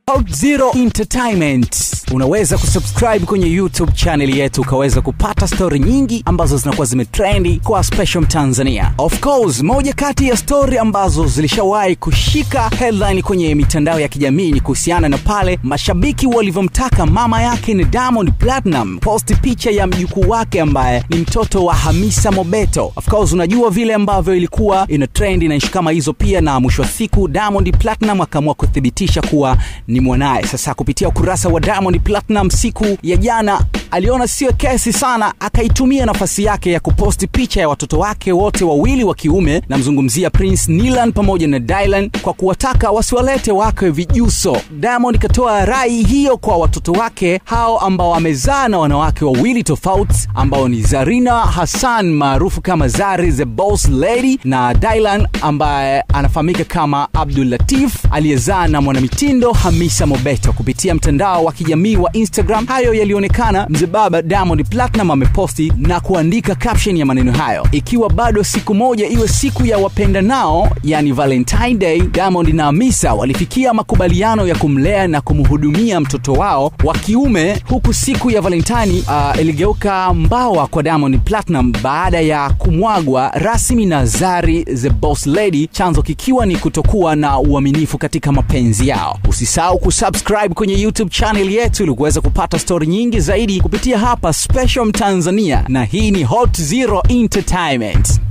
Hot Zero Entertainment. Unaweza kusubscribe kwenye YouTube channel yetu ukaweza kupata stori nyingi ambazo zinakuwa zimetrendi kwa Special Tanzania. Of course, moja kati ya stori ambazo zilishawahi kushika headline kwenye mitandao ya kijamii ni kuhusiana na pale mashabiki walivyomtaka mama yake ni Diamond Platinum posti picha ya mjukuu wake ambaye ni mtoto wa Hamisa Mobeto. Of course, unajua vile ambavyo ilikuwa ina trend na ishi kama hizo pia, na mwisho wa siku Diamond Platinum akaamua kuthibitisha kuwa ni mwanaye. Sasa kupitia ukurasa wa Diamond Platinum siku ya jana aliona sio kesi sana, akaitumia nafasi yake ya kuposti picha ya watoto wake wote wawili wa kiume, namzungumzia Prince Nilan pamoja na Dylan, kwa kuwataka wasiwalete wake vijuso. Diamond katoa rai hiyo kwa watoto wake hao ambao amezaa na wanawake wawili tofauti ambao ni Zarina Hassan maarufu kama Zari the Boss Lady na Dylan ambaye anafahamika kama Abdul Latif aliyezaa na mwanamitindo Hamisa Mobeto. Kupitia mtandao wa kijamii wa Instagram, hayo yalionekana mzee baba Diamond Platinum ameposti na kuandika caption ya maneno hayo, ikiwa bado siku moja iwe siku ya wapendanao, yani Valentine Day, Diamond na Hamisa walifikia makubaliano ya kumlea na kumhudumia mtoto wao wa kiume, huku siku ya Valentine uh, iligeuka mbawa kwa Diamond Platinum baada ya kumwagwa rasmi na Zari the Boss Lady, chanzo kikiwa ni kutokuwa na uaminifu katika mapenzi yao. Usisahau kusubscribe kwenye YouTube channel yetu ili kuweza kupata stori nyingi zaidi kupitia hapa Special Tanzania, na hii ni Hot Zero Entertainment.